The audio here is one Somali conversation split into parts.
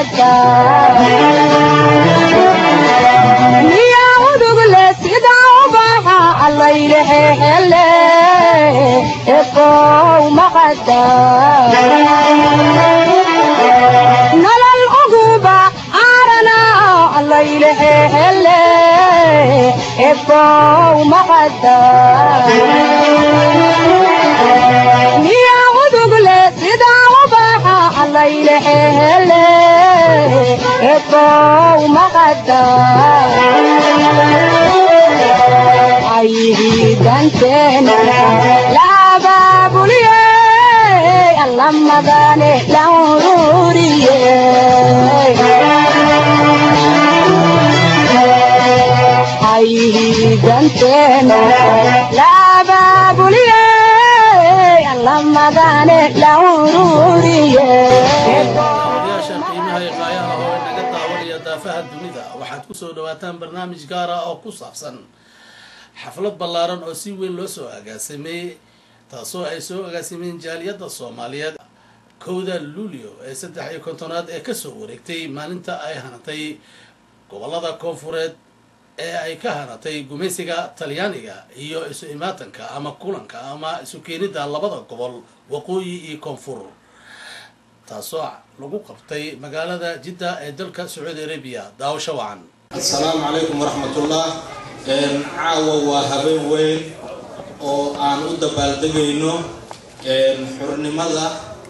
maqada miya udugle sida ubaxa allaylehehele ekow maqada nolol uguba arana allaylehehele ekow maqada miya udugle sida ubaxa allaylehehele ekow maqada ayhidanteena laababuliye allamadane laururiye ayhidanteena laababuliye allamadane laururiye odayaasha qiimaha iyo qaayaha oo inaga daawanaya daafaha dunida waxaad kusoo dhawaataan barnaamij gaar ah oo ku saabsan xaflad ballaaran oo si weyn loo soo agaasimay taasoo ay soo agaasimeen jaaliyadda soomaaliyeed kowda luulio ee saddex iyo kontonaad ee kasoo wareegtay maalinta ay hanatay gobolada koonfureed ee ay ka hanatay gumaysiga talyaaniga iyo isu imaatanka ama kulanka ama isu keenidda labada gobol waqooyi iyo koonfur taasoo lagu qabtay magaalada jidda ee dalka sacuudi arabiya daawasho wacan asalaamu calaykum waraxmatullah caawa waa habeen weyn oo aan u dabaaldegayno xurnimada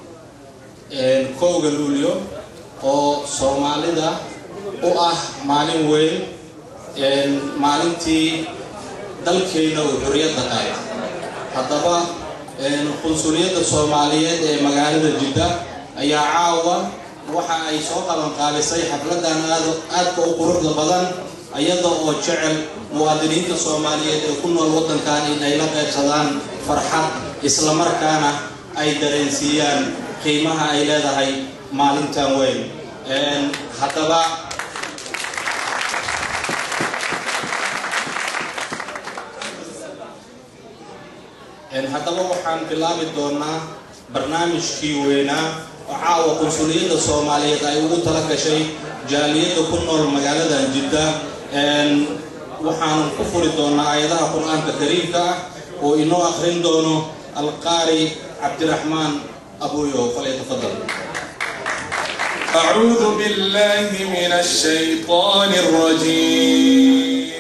kowga luulyo oo soomaalida u ah maalin weyn maalintii dalkeenna uu xorriyadda qaay haddaba qunsuliyadda soomaaliyeed ee magaalada jidda ayaa caawa waxa ay soo qabanqaabisay xafladan aadka u quruxda badan iyada oo jecel muwaadiniinta soomaaliyeed ee ku nool waddankan in ay la qaybsadaan farxad islamarkaana ay dareensiiyaan qiimaha ay leedahay maalintan weyn haddaba haddaba waxaan bilaabi doonaa barnaamijkii weynaa oo caawa qunsuliyadda soomaaliyeed ay ugu tala gashay jaaliyadda ku nool magaaladan jidda waxaan ku furi doonaa aayadaha qur-aanka kariimka ah oo inoo akrin doono alqaari cabdiraxmaan abuyo falyatafadal أعوذ بالله من الشيطان الرجيم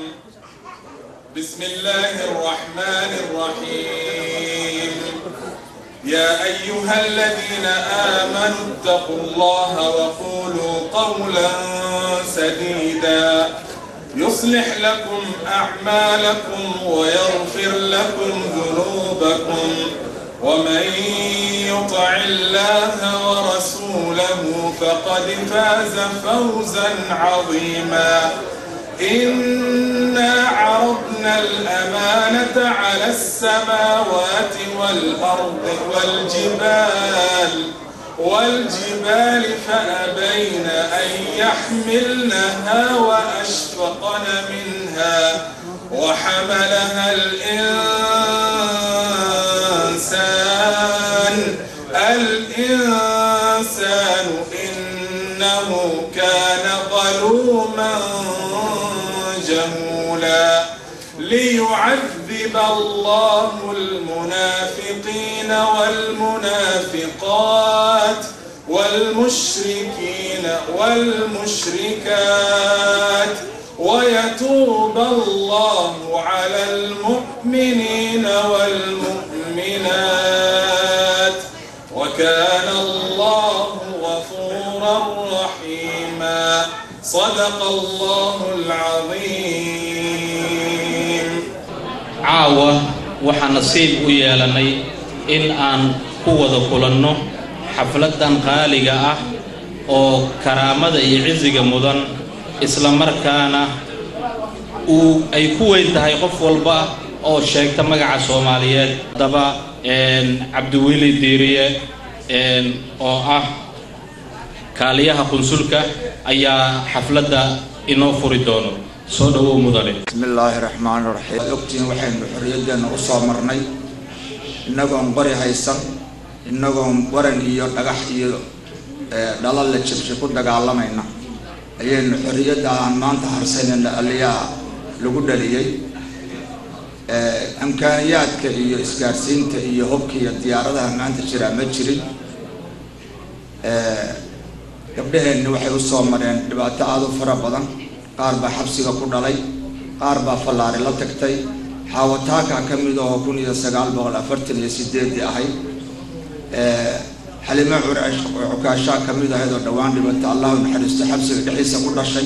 بسم الله الرحمن الرحيم يا أيها الذين آمنوا اتقوا الله وقولوا قولا سديدا يصلح لكم أعمالكم ويغفر لكم ذنوبكم ومن يطع الله ورسوله فقد فاز فوزا عظيما إنا عرضنا الأمانة على السماوات والأرض والجبال والجبال فأبين أن يحملنها وأشفقن منها وحملها الإنسان الإنسان إنه كان ظلوما جهولا ليعذب الله المنافقين والمنافقات والمشركين والمشركات ويتوب الله على المؤمنين والمؤمنات وكان الله غفورا رحيما صدق الله العظيم caawa waxaan nasiib u yeelanay in aan ku wada kulanno xafladan qaaliga ah oo karaamada iyo cisiga mudan isla markaana uu ay ku weyn tahay qof walba oo sheegta magaca soomaaliyeed haddaba cabdiweli diiriye oo ah kaaliyaha qunsulka ayaa xafladda inoo furi doono soo dhawow mudane bismi illaahi raxmaan raxiim ogtiin waxaynu xorriyadeenna u soo marnay innagoon qori haysan innagoon waran iyo dhagax iyo dhala la jabshay ku dagaalamayna ayaynu xorriyadda aan maanta harsanayna aliyaa lagu dhaliyey amkaaniyaadka iyo isgaadhsiinta iyo hubka iyo diyaaradaha maanta jiraa ma jirin gabdhaheenni waxay u soo mareen dhibaato aada u fara badan qaar baa xabsiga ku dhalay qaar baa fallaari la tagtay xaawataaka ka mid oo kun iyo sagaal boqol afartan iyo sideedii ahayd xalimo cukaashaa ka mid ahayd oo dhowaan dhibata allahu naxariisto xabsiga dhexdiisa ku dhashay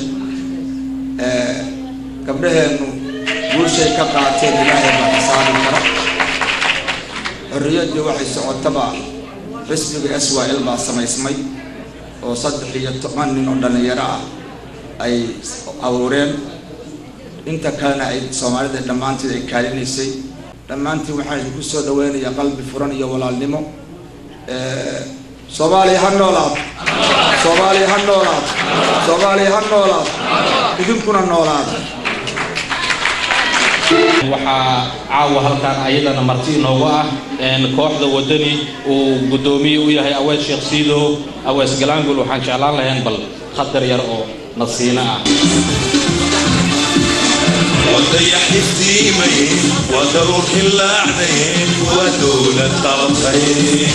gabdhaheennu guushay ka qaateen ilaahay baa xisaabi kara xorriyaddii waxay socotaba xisbiga s y l baa samaysmay oo saddex iyo toban nin oo dhallinyaro ah ay abuureen inta kalena ay soomaalida dhammaanteed ay kaalinaysay dhammaantiin waxaan idinku soo dhaweynayaa qalbi furan iyo walaalnimo soomaaliya ha noolaad soomaaliya ha noolaad soomaaliya ha noolaad idinkuna noolaad waxaa caawa halkaan ayadana marti inoogu ah kooxda wadani uu guddoomiye u yahay awees sheekh siidow awees galaangul waxaan jeclaan lahayn bal khadar yar oo nasiino ah ودي حفتيمي ودروح اللعنين ودولة طرفين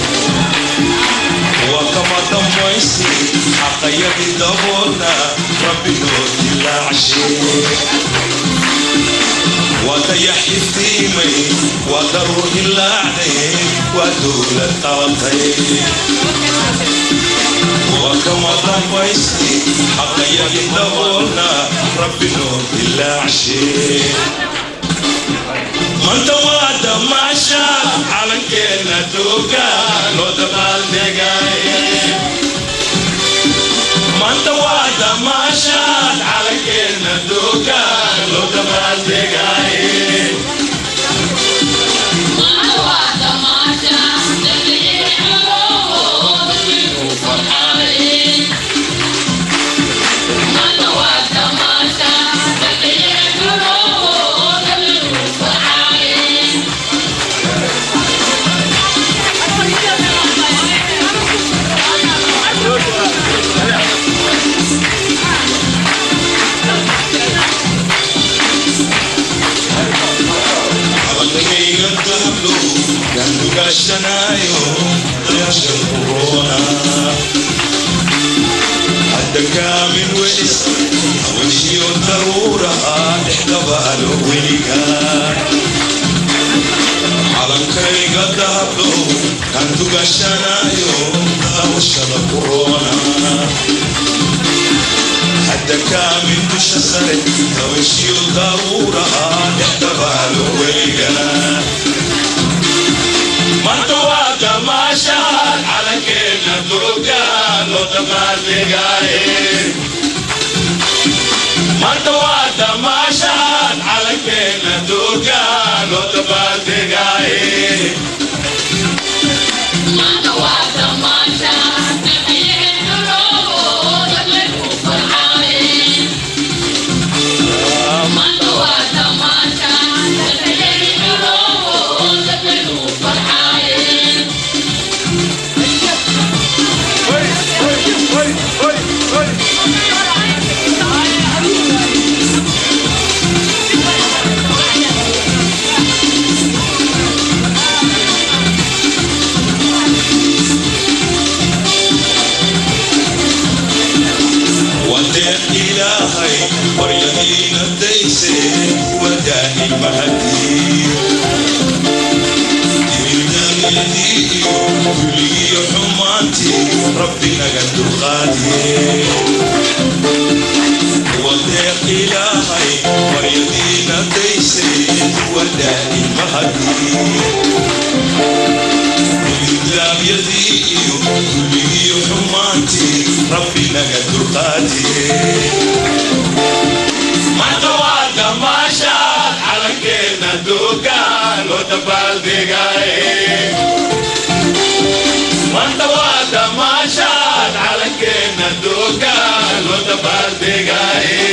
وكما دمويسي حقيا دبونا ربي نوت العشين ودي حفتيمي ودروح اللعنين ودولة طرفين وكما ضميسي حقيا دبونا ربي نور بالله عشين من توعد ما شاء على كنا دوكا لو دبال دقاي من توعد ما شاء على كنا دوكا لو دبال دقاي gashanayo dashan corona hadda kaamin welis haweshiyo daruuraha dhexdabaalo weliga calankayga dahablo kan dugashanayo dawshada corona hadda kaamin dusha sare haweshiyo daruuraha dhexdabaalo weliga manto waa damaashaad calankeena duruga loo dabaaldegaye manto waa damaashaad calankeena duruga loo dabaaldegaye wadeeq ilaahay waryadiina dayse wadaahi mahadii dimidamyadii iyo kuligiyo xumaantii rabbi naga dulqaadiye wadeeq ilaahay waryadiina dayse wadaahi mahadii dimidamyadii iyo kuligiyo xumaantii rabbi naga dulqaadiye manta waa damaashaad calankeena duuga loo dabaaldegaye manta waa damaashaad calankeena duuga loo dabaaldegaye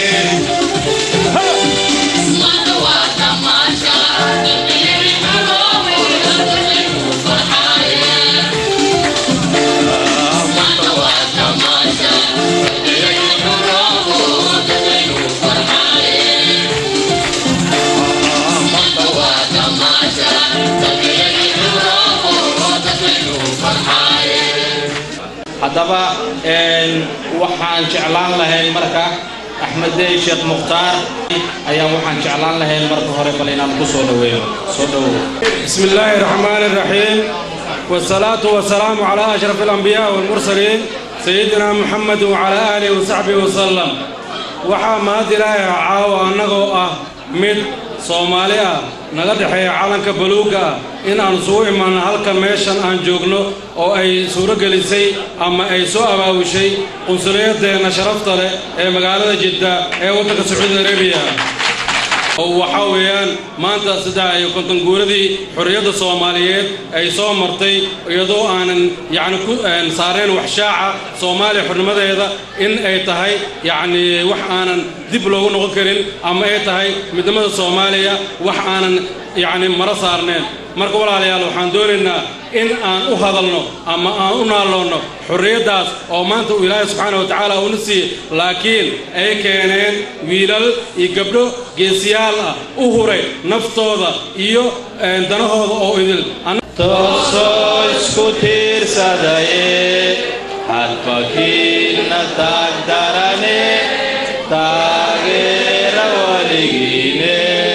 haddaba waxaan jeclaan lahayn marka axmed dey sheekh mukhtaar ayaan waxaan jeclaan lahayn marka hore bal inaan ku soo dhaweeyo soo dhawow بسم الله الرحمن الرحيم والصلاة والسلام على أشرف الأنبياء والمرسلين سيدنا محمد وعلى آله وصحبه وسلم waxaa mahad ilaahay caawa annagoo ah mid soomaali ah naga dhexeeya calanka baluugga ah in aan isugu imaanno halka meeshan aan joogno oo ay suuro gelisay ama ay soo abaabushay qunsuliyadeenna sharafta leh ee magaalada jidda ee waddanka sacuudi arabiya oo waxaa weeyaan maanta saddex iyo konton guuradii xorriyadda soomaaliyeed ay soo martay iyadoo aanan yacni ku saareen wax shaaca soomaaliya xornimadeeda in ay tahay yacni wax aanan dib loogu noqon karin ama ay tahay midnimada soomaaliya wax aanan yacni maro saarneen marka walaalayaal waxaan doonaynaa in aan u hadalno ama aan u naalloonno xorriyaddaas oo maanta uu ilaahay subxaana wa tacaala uuna siiyey laakiin ay keeneen wiilal iyo gabdho geesiyaal ah u huray naftooda iyo danahooda oo idil toosoo isku tiirsadaye hadbakiinna taagdarane taageera weligiine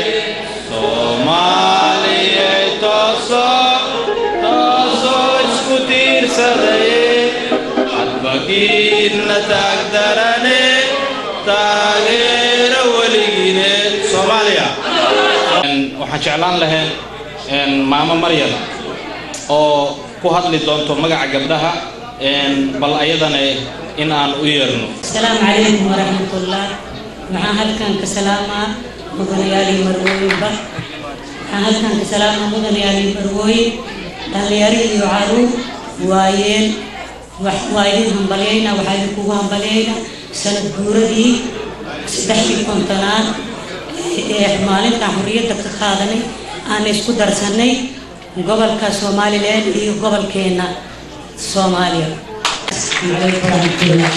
soomaaliyey toosoo toosoo isku tiirsadaye hadbakiinna taagdarane taageera weligiine soomaaliya waxaan jeclaan lahayn maamo maryam oo ku hadli doonto magaca gabdhaha bal ayadana in aan u yeerno السلام عليكم ورحمة الله waxaan halkan ka salaamaa mudanayaalii marwooyinba waxaan halkan ka salaamaa mudanayaalii marwooyin dhallinyaro iyo caruur waayeen wax waa idin hambalyayna waxaa idinkugu hambalyayna sanad guuradii saddexdii kontonaad ee maalintan xorriyadda ka qaadanay aan isku darsanay gobolka somalilan iyo gobolkeena soomaaliya asalaamu calaykum waraxmatullah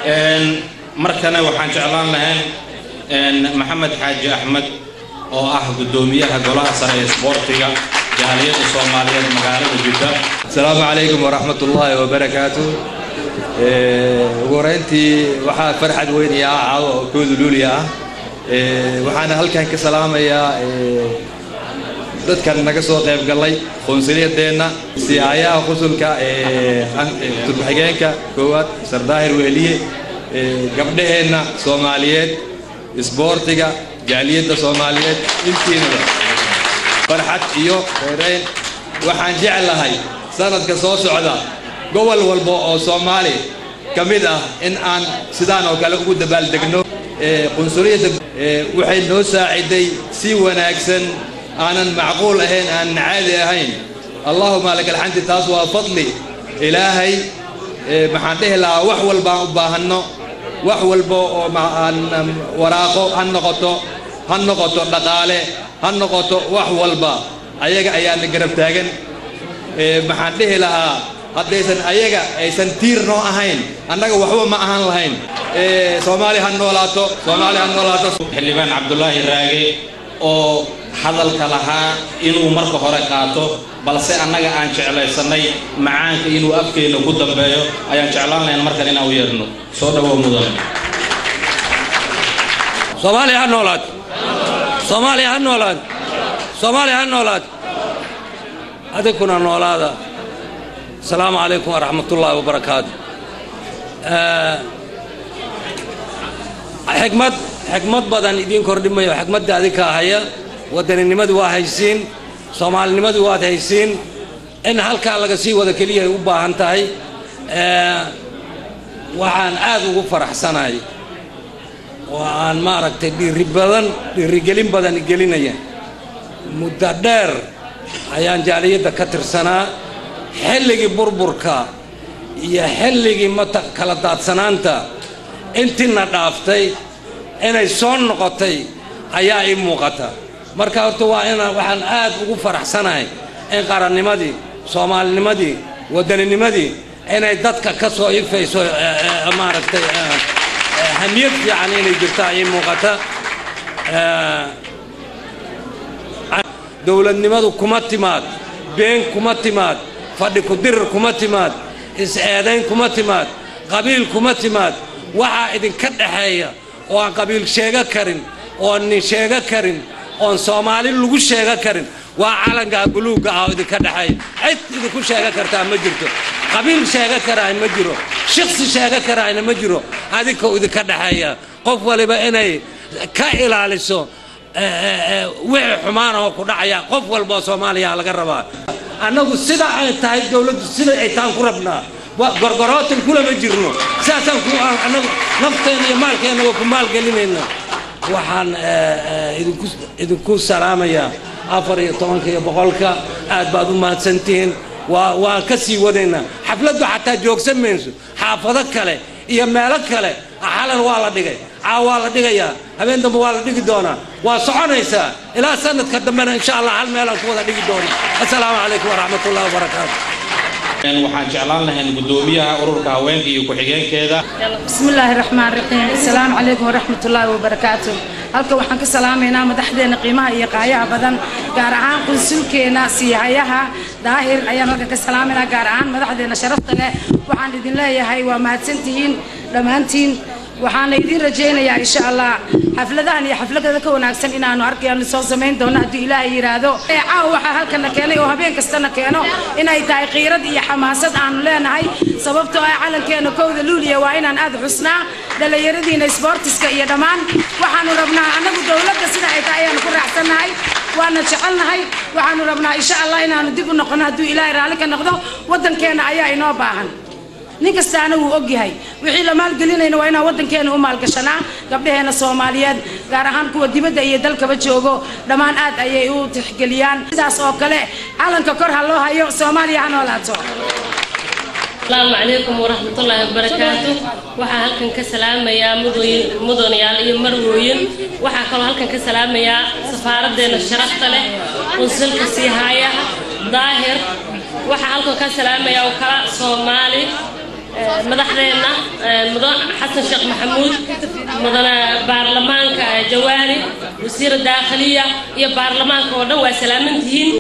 markana waxaan jeclaan lahayn maxamed xaaji axmed oo ah guddoomiyaha golaha sare ee isboortiga jaaliyadda soomaaliyeed magaalada jidda asalaamu calaykum waraxmat ullaahi wabarakaatu ugu horeyntii waxaa farxad weynaya ah caawa oo kooda luuliya ah waxaana halkan ka salaamayaa dadkan naga soo qayb gallay qunsuliyadeenna siyaayaha qusulka turbaxigeenka koowaad sardaahir weeliye gabdhaheenna soomaaliyeed isboortiga jaaliyadda soomaaliyeed intiinaba farxad iyo reereyn waxaan jeclahay sanadka soo socda gobol walba oo soomaali ka mid ah in aan sidaan oo kale ugu dabaaldegno qunsuliyadda waxay noo saaciday si wanaagsan aanan macquul ahayn aanan caadi ahayn allahuma laka alxamdi taas waa fadli ilaahay maxaan dhihi lahaa wax walbaan u baahanno wax walba oo aan waraaqo ha noqoto ha noqoto dhaqaale ha noqoto wax walba ayaga ayaana garab taagan maxaan dhihi lahaa haddaysan ayaga aysan tiir noo ahayn annaga waxba ma ahaan lahayn soomaali ha noolaato soomaali ha noolaato xildhibaan cabdulaahi raage oo hadalka lahaa inuu marka hore qaato balse annaga aan jeclaysannay macaanka inuu afkeenna ku dambeeyo ayaan jeclaan lahayn markan inaan u yeerno soo dhawow mudan soomaaliya ha noolaad soomaaliya ha noolaad soomaaliya ha noolaad adinkuna noolaada asalaamu calaykum waraxmatullaahi wabarakaatu xikmad xikmad badan idiin kordhimayo xikmadda adinka haya waddaninimadu waa haysiin soomaalinimadu waad haysiin in halkaa laga sii wada keliya ay u baahan tahay waxaan aad ugu faraxsanahay oo aan maaragtay dhiiri badan dhiirigelin badan gelinaya muddo dheer ayaan jaaliyadda ka tirsanaa xilligii burburka iyo xilligii mata kala daadsanaanta intiina dhaaftay inay soo noqotay ayaa ii muuqata marka horta waa inaan waxaan aad ugu faraxsanahay in qarannimadii soomaalinimadii waddaninimadii inay dadka ka soo ifayso maaragtay hamiyad fiican inay jirtaa ii muuqata dowladnimadu kuma timaad been kuma timaad fadhi ku dirir kuma timaad is-eedayn kuma timaad qabiil kuma timaad waxaa idinka dhexeeya oo aan qabiil sheego karin oon nin sheego karin oon soomaali lagu sheego karin waa calankaa buluugga ah oo idinka dhexeeya cid idinku sheego kartaa ma jirto qabiil sheego karaay ma jiro shiksi sheego karaayna ma jiro adinka idinka dhexeeya qof waliba inay ka ilaaliso wixii xumaanahoo ku dhacaya qof walba oo soomaaliya laga rabaa annagu sida ay tahay dowladdu sida ay taan ku rabnaa gorgorootan kulama jirno sidaasaan ku annagu nafteena iyo maalkeena waa ku maalgelinayna waxaan idinku idinku salaamayaa afar iyo tobanka iyo boqolka aad baad u mahadsantihiin waa waan ka sii wadaynaa xafladdu xataa joogsan mayso xaafado kale iyo meelo kale xalan waa la dhigay caaw waa la dhigayaa habeen dambe waa la dhigi doonaa waa soconaysaa ilaa sanadka dambena insha allah hal meelaan ku wada dhigi doona assalaamu calaykum waraxmat ullahi wabarakaatu waxaan jeclaan lahayn guddoomiyaha ururka haweenka iyo ku-xigeenkeeda بسم الله الرحمن الرحيم السلام عليكم ورحمة الله وبركاته halka waxaan ka salaamaynaa madaxdeena qiimaha iyo qaayaha badan gaar ahaan qunsulkeena siihayaha daahir ayaan halka ka salaamaynaa gaar ahaan madaxdeena sharafta leh waxaan idin leeyahay waa mahadsantihiin dhammaantiin waxaana idin rajaynayaa insha allah xafladahan iyo xafladada ka wanaagsan inaanu arkayano soo samayn doono hadduu ilaahay yidhaahdo caawa waxaa halkana keenay oo habeen kastana keeno inay tahay qiirad iyo xamaasad aanu leenahay sababtoo ah calankeena kowda luuliya waa inaan aad xusnaa dhallinyaradiina sboortiska iyo dhammaan waxaanu rabnaa annagu dowladda sida ay tahay ayaanu ku raacsannahay waana jecelnahay waxaanu rabnaa insha allah inaanu dib u noqono hadduu ilaahay raalli ka noqdo waddankeena ayaa inoo baahan nin kastaana wuu ogyahay wixii la maalgelinayna waa inaan waddankeena u maalgashanaa gabdhaheena soomaaliyeed gaar ahaan kuwa dibadda iyo dalkaba joogo dhammaan aad ayay u tixgeliyaan sidaas oo kale calanka kor ha loo hayo soomaaliya ha noolaato asalaamu calaykum waraxmatullaahi wabarakaatu waxaa halkan ka salaamayaa mudooyin mudanayaal iyo marwooyin waxaa kaloo halkan ka salaamayaa safaaraddeena sharafta leh qunsulka siihayaha daahir waxaa halkan ka salaamayaa oo kala soomaali madaxdeenna mudan xasan sheekh maxamuud mudane baarlamaanka jawaari wasiira daakhiliya iyo baarlamaanka oo dhan waa salaamantihiin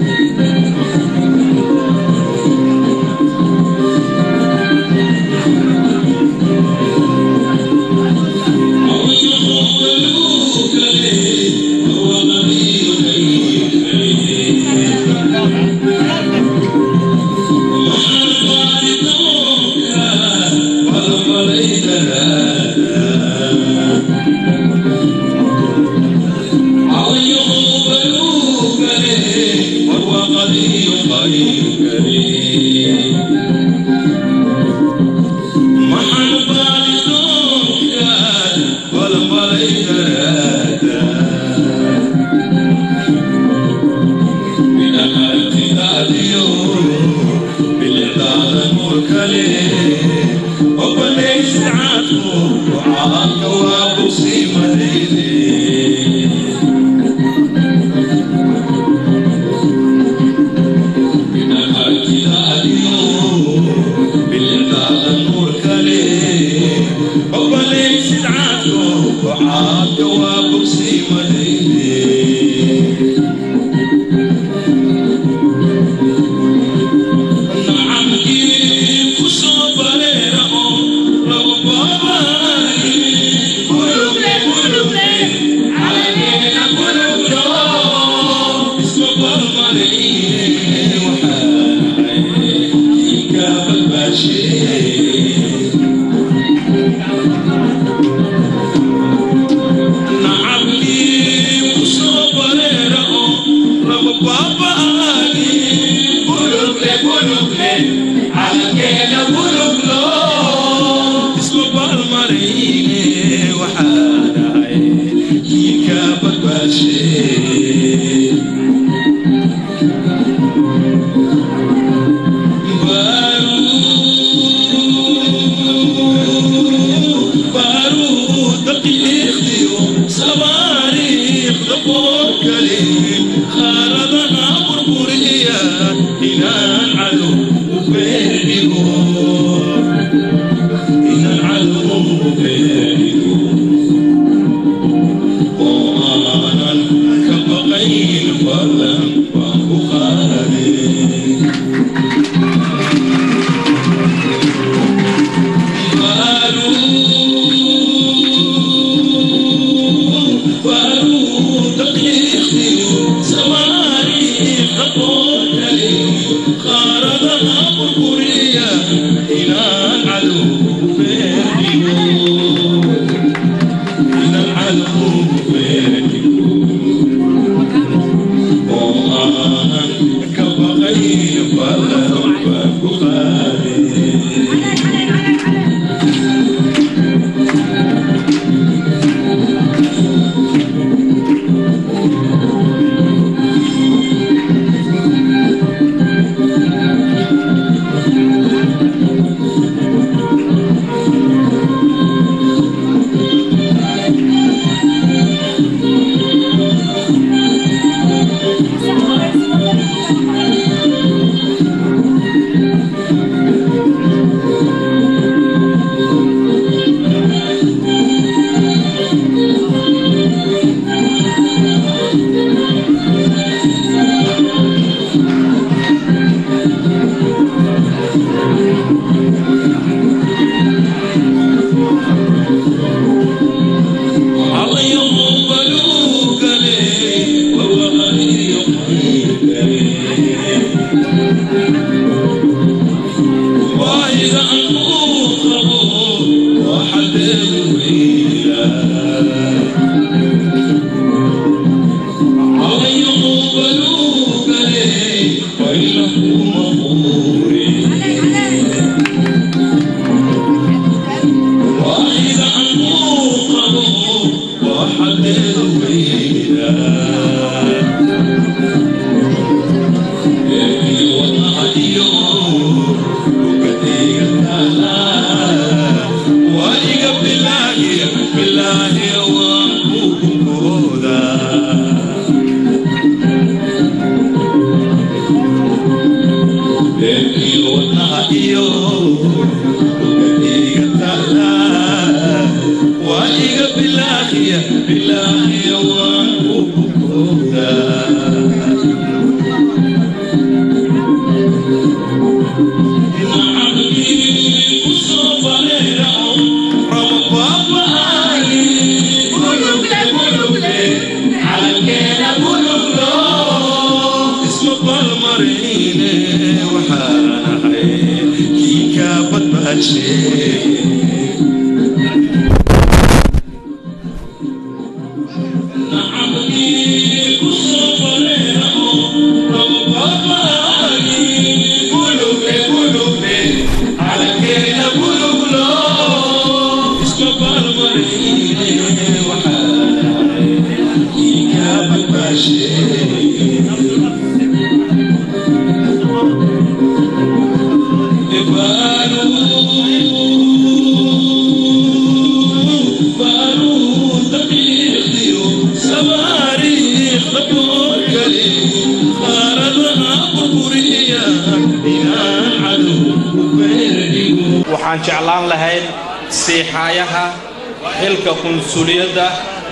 waxaan jeclaan lahayn siixaayaha xilka qunsuliyadda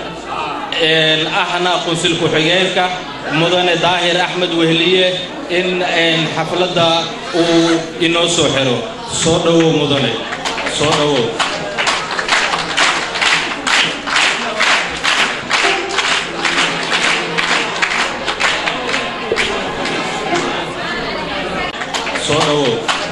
ahna qunsul ku-xigeenka mudane daahir axmed wehliye in xafladda uu inoo soo xiro soo dhowow mudane soo dhowow soo dhowow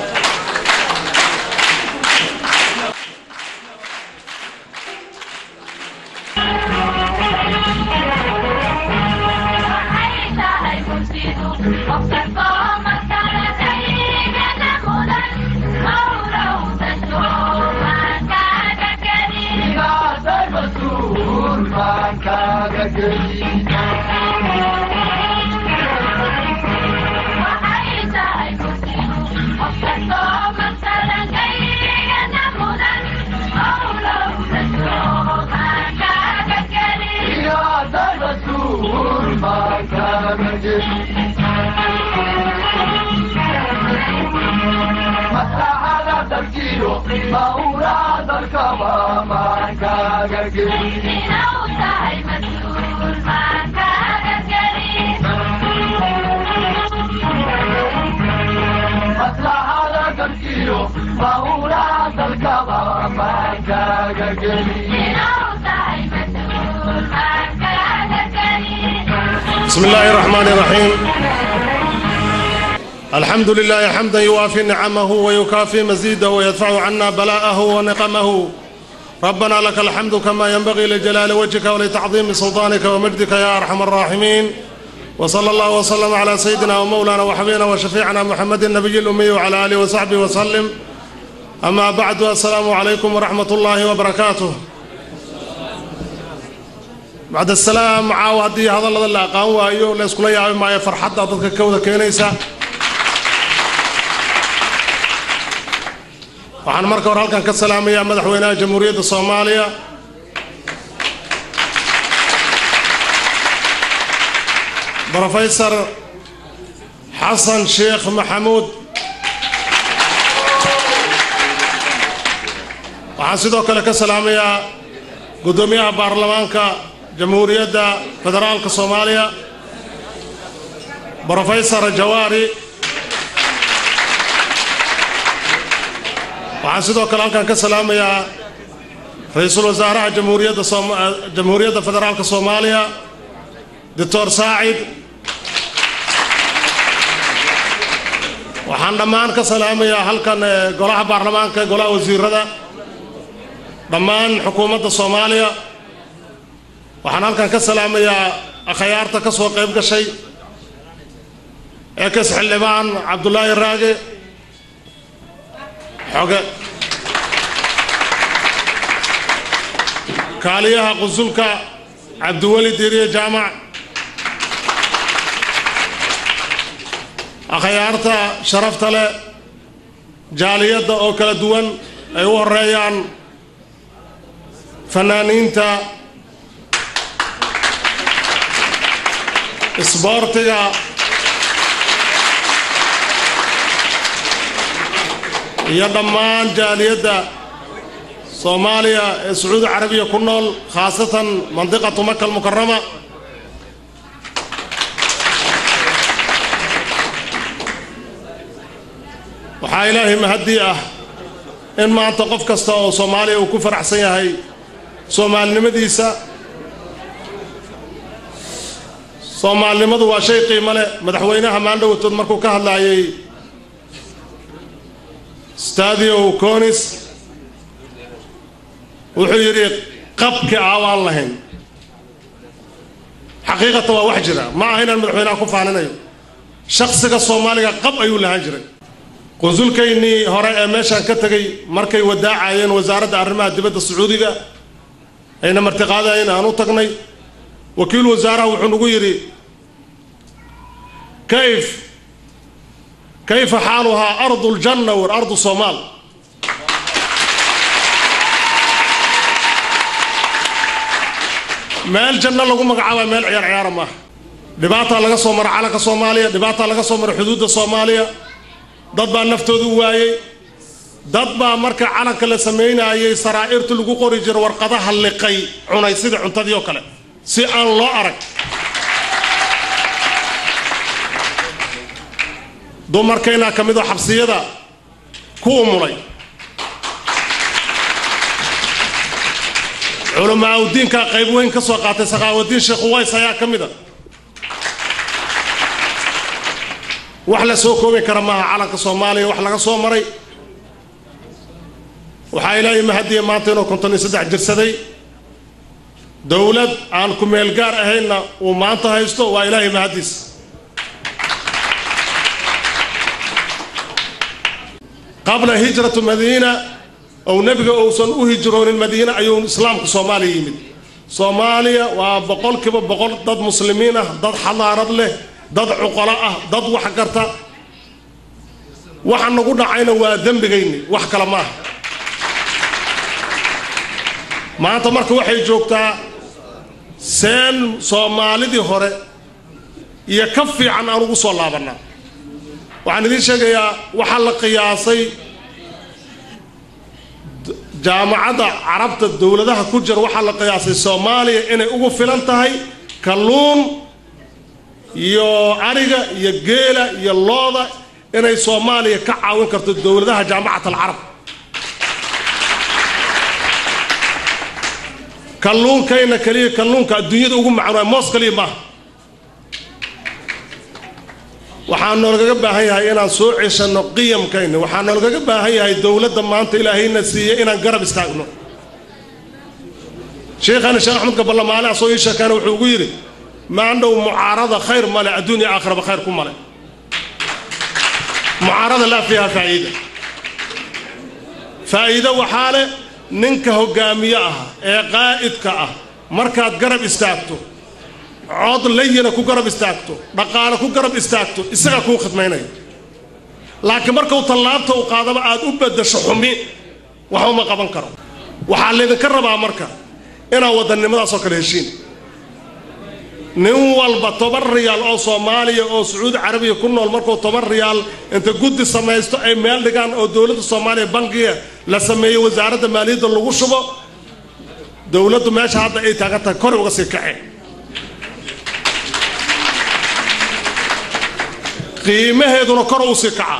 بسم الله الرحمن الرحيم الحمد لله حمدا يوافي نعمه ويكافي مزيده ويدفع عنا بلاءه ونقمه ربنا لك الحمد كما ينبغي لجلال وجهك ولتعظيم سلطانك ومجدك يا ارحم الراحمين وصلى الله وسلم على سيدنا ومولانا وحبيبنا وشفيعنا محمد النبي الامي وعلى اله وصحبه وسلم اما بعد السلام عليكم ورحمه الله وبركاته bacd asalaam caawa haddii hadallada la aqaan waayo la yskula yaabi maayo farxadda dadka ka wada keenaysa waxaan marka hore halkan ka salaamayaa madaxweynaha jamhuuriyadda soomaaliya brofesor xasan sheekh maxamuud waxaan sidoo kale ka salaamayaa guddoomiyaha baarlamaanka jamhuuriyadda federaalka soomaaliya brofesor jawaari waxaan sidoo kale halkan ka salaamayaa ra-iisul wasaaraha jamhuuriyadda jamhuuriyadda federaalka soomaaliya doctor saacid waxaan dhammaan ka salaamayaa halkan golaha baarlamaanka golaha wasiirada dhammaan xukuumadda soomaaliya waxaan halkan ka salaamayaa akhyaarta ka soo qayb gashay eekas xildhibaan cabdulaahi raage xoge kaaliyaha qusulka cabdiweli diiriye jaamac akhyaarta sharafta leh jaaliyadda oo kala duwan ay u horeeyaan fanaaniinta isboortiga iyo dhammaan jaaliyadda soomaaliya ee sacuudi carabiya ku nool khaasatan mandiqatu maka almukarama waxaa ilaahay mahaddii ah in maanta qof kasta oo soomaaliya uu ku faraxsan yahay soomaalinimadiisa soomaalinimadu waa shay qiimo leh madaxweynaha maandhowtood markuu ka hadlaayay stadio conis wuxuu yidhi qabki aawaan lahayn xaqiiqata waa wax jira ma aha inaan madaxweynaha ku faaninayo shaksiga soomaaliga qab ayuu lahaan jiray qunsulkaynii hore ee meeshaan ka tegay markay wadaacayeen wasaaradda arrimaha dibadda sacuudiga ayna martiqaadayeen aan u tagnay wakiil wasaaraha wuxuu nagu yidhi kayf kayfa xaaluhaa ardu ljanna war ardu soomaal meel janno lagu magacaabaa meel ciyaar ciyaara maaha dhibaataa laga soo mara calanka soomaaliya dhibaataa laga soo mara xuduudda soomaaliya dad baa naftooda u waayey dad baa marka calanka la samaynayay saraa'irta lagu qori jiro warqadaha liqay cunay sida cuntadii oo kale si aan loo arag dumarkaynaa ka mid oo xabsiyada ku umulay culamaa udiinkaa qayb weyn ka soo qaatay sakhaawadiin sheekh uways ayaa ka mid a wax la soo koobi kara maaha calanka soomaaliya wax laga soo maray waxaa ilaahay mahadiya maanta inuu konton iyo saddex jirsaday dowlad aan ku meel gaar ahaynna uu maanta haysto waa ilaahay mahadiis qabla hijratu madiina ou nebiga uusan u hijroonin madiine ayuu islaamku soomaaliya yimid soomaaliya waa boqolkiiba boqol dad muslimiin ah dad xadaarad leh dad cuqalo ah dad wax garta waxa nagu dhacayna waa dembigayni wax kale maaha maanta marka waxay joogtaa seen soomaalidii hore iyo ka fiican aan ugu soo laabannaa waxaan idiin sheegayaa waxaa la qiyaasay jaamacadda carabta dowladaha ku jira waxaa la qiyaasay soomaaliya inay ugu filan tahay kalluun iyo ariga iyo geela iyo looda inay soomaaliya ka caawin karto dowladaha jaamacat alcarab kalluunkayna keliya kalluunka adduunyada ugu macaan waay moos keliya maaha waxaa noolgaga baahan yahay inaan soo ceshanno qiyamkayna waxaa noolgaga baahan yahay dowladda maanta ilaahayna siiyey inaan garab istaagno sheekhana sheekh axmed gabalamaale asoo ii sheekaana wuxuu ugu yidhi maandhow mucaarada khayr male adduunya aakhiraba khayr ku male mucaarada laa fiiha faa'iida faa'iido waxaa leh ninka hoggaamiye ah ee qaa'idka ah markaad garab istaagto cod layina ku garab istaagto dhaqaale ku garab istaagto isagaa kuu khidmaynaya laakiin markuu tallaabta u qaadaba aad u beddasho xumi waxba ma qaban karo waxaa laydinka rabaa marka inaad wadannimadaasoo kale heshiin nin walba toban riyaal oo soomaaliya oo sacuudi carabiya ku nool markuu toban riyaal inta guddi samaysto ay meel dhigaan oo dowladda soomaaliya bankiga la sameeyey wasaaradda maaliyadda lagu shubo dowladdu meesha hadda ay taagan tahay kor uga sii kaceen qiimaheeduna kor u sii kacaa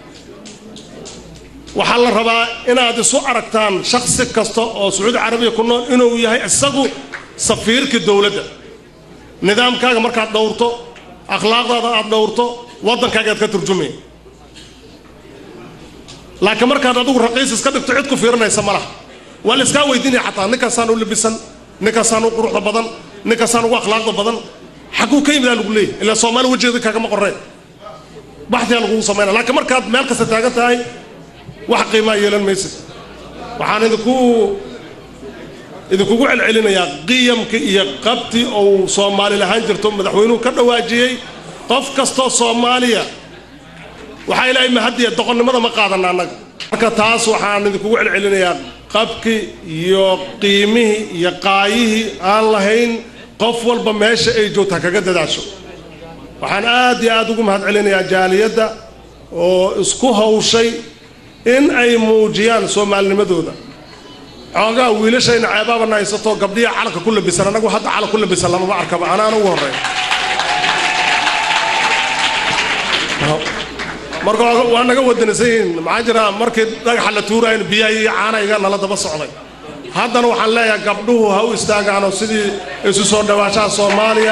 waxaa la rabaa inaad isu aragtaan shaksi kasta oo sacuudi carabiya ku nool inuu yahay isagu safiirkii dowladda nidaamkaaga markaad dhowrto akhlaaqdaada aad dhowrto waddankaaga aad ka turjumay laakiin markaad adigu raqiis iska dhigto cid ku fiirinaysa ma laha waa la iskaa weydiinaya xataa ninkaasaan u labisan ninkaasaan u quruxda badan ninkaasaan ugu akhlaaqda badan xaguu ka yimidaa lagu leeyahy ilaa soomaali wajeeda kaagama qorreen baxdiyaa lagugu samaynaya laakiin markaad meel kasta taagan tahay wax qiimaa yeelan maysid waxaan idinku idinkugu celcelinayaa qiyamka iyo qabti ou soomaali lahaan jirto madaxweynuhu ka dhawaajiyey qof kastoo soomaaliya waxaa ilaahay mahadiya doqonnimada ma qaadana annaga marka taas waxaan idinkugu celcelinayaa qabkii iyo qiimihii iyo qaayihii aan lahayn qof walba meesha ay joogtaa kaga dadaasho waxaan aad iyo aad ugu mahad celinayaa jaaliyadda oo isku hawshay in ay muujiyaan soomaalinimadooda xoogaa wiilashayna ceebaabana haysato gabdhiya calanka ku labisan annagu hadda calan ku labisan lamama arkaba anaana ugu horreeya marka waa naga wadanisan yihiin maxaa jira markii dhagaxa la tuuraayna biyaha iyo caanayga nala daba socday haddana waxaan leeyahay gabdhuhu ha u istaagaanoo sidii isu soo dhawaashaha soomaaliya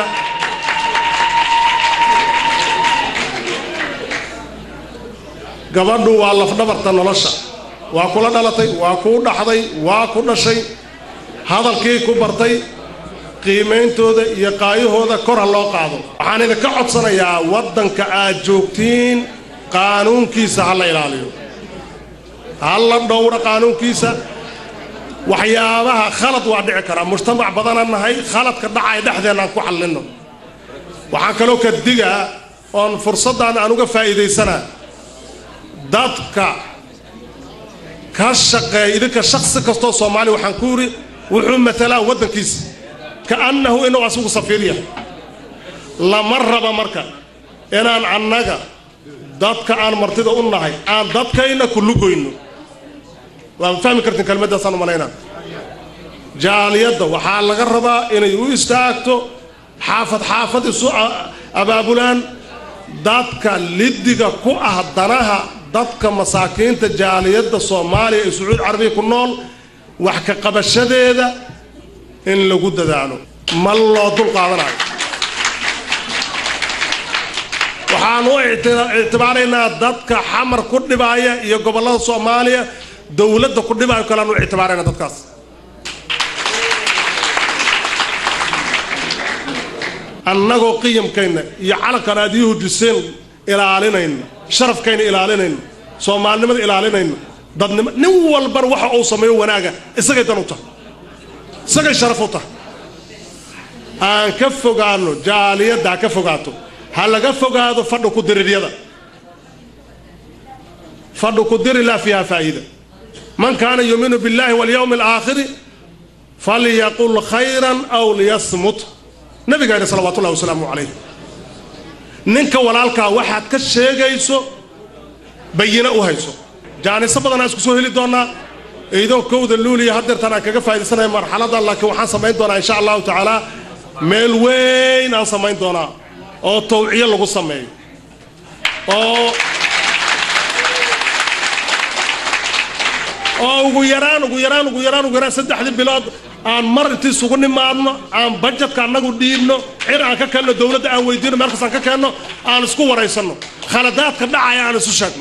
gabadhu waa lafdhabarta nolosha waa kula dhalatay waa kuu dhaxday waa ku dhashay hadalkii ku bartay qiimayntooda iyo qaayahooda kor ha loo qaado waxaan idinka codsanayaa waddanka aad joogtiin qaanuunkiisa ha la ilaaliyo ha la dhowro qaanuunkiisa waxyaabaha khalad waa dhici karaa mujtamac badanaan nahay khaladka dhacaya dhexdeenna aan ku xallinno waxaan kaloo ka digaa oon fursaddan aan uga faa'iidaysanaa dadka ka shaqeeya idinka shaksi kastoo soomaaliya waxaan ku yidhi wuxuu matalaa waddankiisa ka'annahu inuu asigu safiir yahay lama raba marka inaan annaga dadka aan martida u nahay aan dadkayna ku lugoyno waa fahmi kartiin kelmaddaasaan u malaynaa jaaliyadda waxaa laga rabaa inay u istaagto xaafad xaafad isu abaabulaan dadka liddiga ku ah danaha dadka masaakiinta jaaliyadda soomaaliya ee sacuud carabiya ku nool wax ka qabashadeeda in lagu dadaalo ma loo dul qaadanayo waxaan u ictibaaraynaa dadka xamar ku dhibaaya iyo gobollada soomaaliya dowladda ku dhibaayo kalean u ictibaarayna dadkaas annagoo qiyamkayna iyo calankan aad ii hujiseen ilaalinayna sharafkayna ilaalinayna soomaalinimada ilaalinayna dadnimo nin walbana waxa uu sameeyo wanaaga isagay dan u tahay isagay sharaf u tahay aan ka fogaano jaaliyadda ha ka fogaato ha laga fogaado fadhu ku diriryada fadhu ku diri laa fiiha faa'iida man kaana yuuminu billahi walyawmi alaakhiri falyaqul khayran aw liyasmut nabiga yidhi salawaatu ullahi wasalaamu calayh ninka walaalkaa waxaad ka sheegayso bayina u hayso jaaniso badanaa isku soo heli doonaa iidoo kowda luuliya haddeertaan aan kaga faa'iidaysanaya marxaladda laakiin waxaan samayn doonaa insha allahu tacaala meel weyn aan samayn doonaa oo tawciyo lagu sameeyo oo oo ugu yaraan ugu yaraan ugu yaraan ugu yaraan saddexdii bilood aan mar intii isugu nimaadno aan bajetka annagu dhiibno cir aan ka keenno dowladda aan weydiino meel kastaan ka keenno aan isku waraysanno khaladaadka dhacaya aan isu sheegno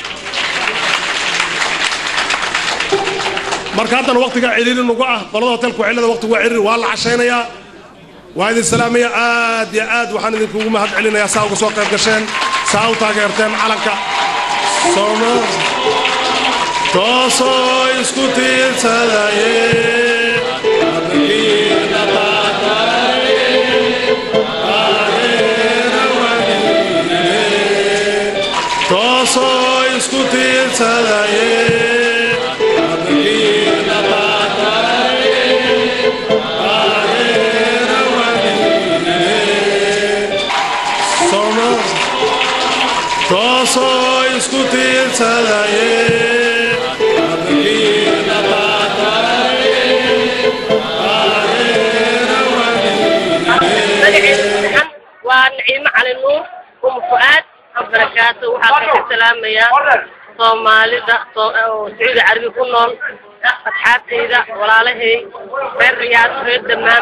marka haddana waqtigaa ciriiri nugu ah qolada hotelka waxilada waqtigu waa ciriiri waa la cashaynayaa waa idin salaamaya aad iyo aad waxaan idinkugu mahad celinayaa saa uga soo qayb gasheen saa u taageerteen calanka sooma toosoo isku tiirsadaye toosoo isku tiirsadaye toosoo isku tiirsadaye waa naciimo cali nuur uma fu-aad barakaatu waxaa ka salaamayaa soomaalida sacuudi carabi ku nool asxaabtayda walaalahay reer riyaad reer damaan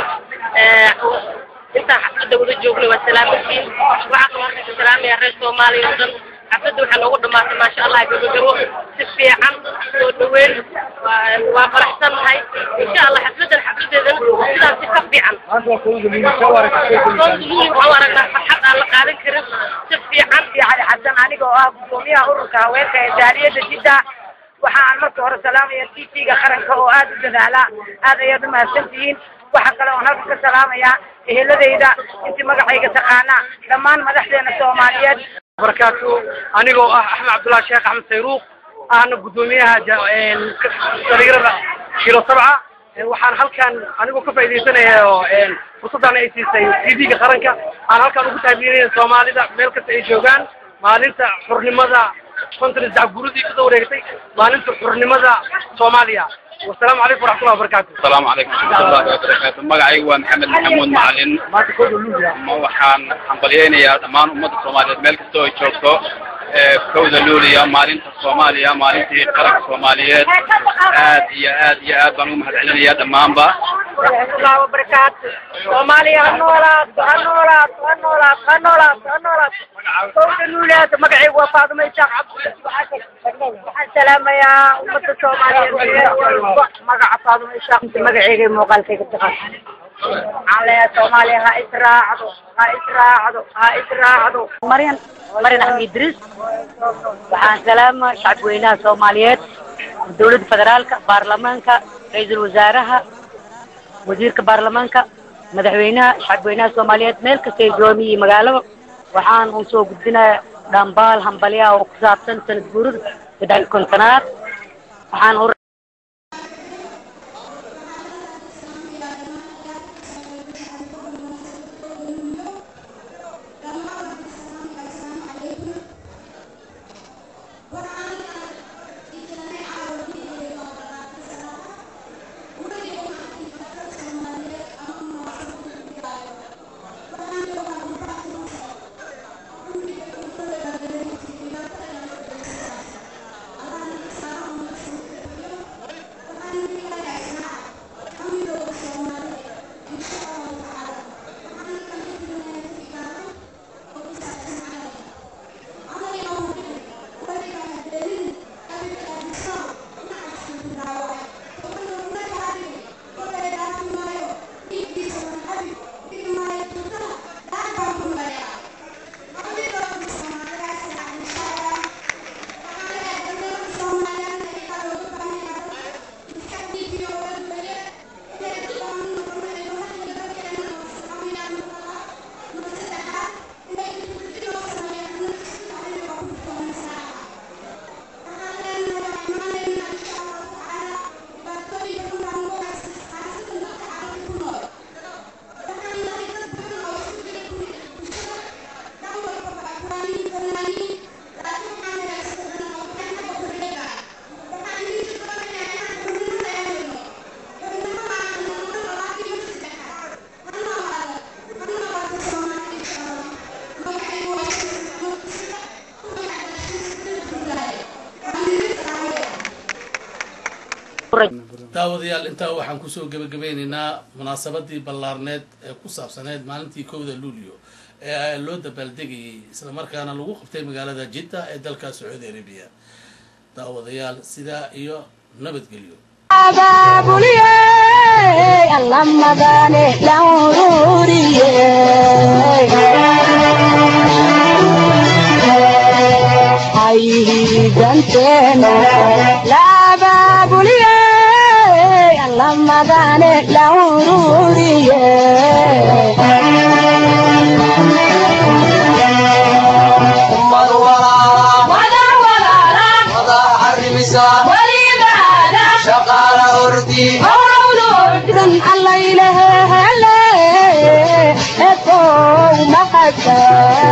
intaan xafladda wada joognay waa salaamatiin waxaa kaloo ka salaamayaa reer soomaaliya oo dhan xafladda waxaa noogu dhamaatay maasha allah gabagabo si fiican soo dhaweyn waa- waa faraxsannahay insha allah xafladdan xafladeedana sidaas si ka fiican waxaan aragnaa farxad aan la qaadan karin si fiican cali xasan aniga oo ah gudoomiyaha ururka haweenka ee jaaliyadda jidda waxa aan marka hore salaamaya t v-ga qaranka oo aad u dadaala aad ayaad u mahadsan tihiin waxa kale oon halka ka salaamayaa eheladayda intii magacayga taqaana dhammaan madaxdeena soomaaliyeed barakaatu anigoo ah axmed cabdullahi sheekh axmed sayruuq ahna guddoomiyaha ja- een, dhalinyarada kilo sabca Een, waxaan halkan anigoo ka faaidaysanaya oo een, fursaddan ay siisay t v-ga qaranka aan halkan ugu taabiinaya soomaalida meel kasta ay joogaan maalinta xurnimada konton saddex guuradii kasoo wareegtay maalinta xurnimada soomaaliya wasalaamu calaykum waraxmatullahi wabarakaatu السلام عليكم ورحمة الله وبركاته مقعي ومحمد محمود معلن ما waxaan hambalyeynayaa dhammaan ummadda soomaaliyeed meel kasta oo ay joogto ee kowda luuliya maalinta soomaaliya maalintii qaranka soomaaliyeed aad iyo aad iyo aad baan ugu mahadcelinayaa dhammaanba waraxmatullahi wabarakaatu soomaaliya ha noolaato ha noolaato ha noolaato ha noolaato ha noolaato kowda luuleeda magacaygu waa faadumo isaaq cabdi waxaan salaamayaa ummadda soomaaliyeed meel walba magaca faadumo isaaq magacayga iyo muuqaalkayga taqaan waxaan leeyahay soomaaliya ha israacdo ha israacdo ha israacdo maryan maryan axmed idriis waxaan salaama shacabweynaha soomaaliyeed dowladda federaalka baarlamaanka ra-iisul wasaaraha wasiirka baarlamaanka madaxweynaha shacabweynaha soomaaliyeed meel kasta ay joomi iyo magaalaba waxaan u soo gudbinayaa dhambaal hambalyaha oo ku saabsan sanad guurida saddex iyo kontonaad waxaan u daawadayaal intaa waxaan kusoo gebagabeynaynaa munaasabadii ballaarneed ee ku saabsaneyd maalintii kowda luulyo ee loo dabaaldegayay islamarkaana lagu qabtay magaalada jidda ee dalka sacuudi arabiya daawadayaal sidaa iyo nabadgelyo abaabuliyey allamadane la ururiyey haydanteena la abaabuliyey allamadane la ururiyey allaylehe hele ekow maxasan